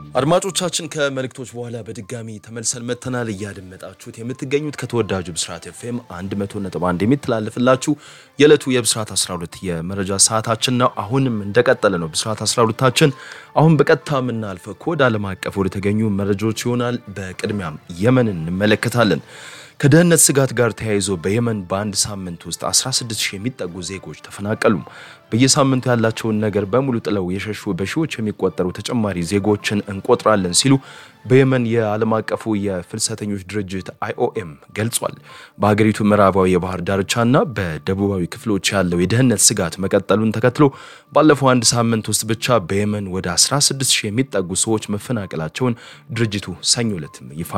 አድማጮቻችን ከመልእክቶች በኋላ በድጋሚ ተመልሰን መተናል። እያደመጣችሁት የምትገኙት ከተወዳጁ ብስራት ኤፍኤም 100.1 የሚተላለፍላችሁ የዕለቱ የብስራት 12 የመረጃ ሰዓታችን ነው። አሁንም እንደቀጠለ ነው ብስራት 12ታችን። አሁን በቀጥታ የምናልፈው ከወደ ዓለም አቀፍ ወደ ተገኙ መረጃዎች ይሆናል። በቅድሚያም የመን እንመለከታለን። ከደህንነት ስጋት ጋር ተያይዞ በየመን በአንድ ሳምንት ውስጥ 16 ሺህ የሚጠጉ ዜጎች ተፈናቀሉ። በየሳምንቱ ያላቸውን ነገር በሙሉ ጥለው የሸሹ በሺዎች የሚቆጠሩ ተጨማሪ ዜጎችን እንቆጥራለን ሲሉ በየመን የዓለም አቀፉ የፍልሰተኞች ድርጅት አይኦኤም ገልጿል። በሀገሪቱ ምዕራባዊ የባህር ዳርቻና በደቡባዊ ክፍሎች ያለው የደህንነት ስጋት መቀጠሉን ተከትሎ ባለፈው አንድ ሳምንት ውስጥ ብቻ በየመን ወደ 16 ሺህ የሚጠጉ ሰዎች መፈናቀላቸውን ድርጅቱ ሰኞ ዕለትም ይፋ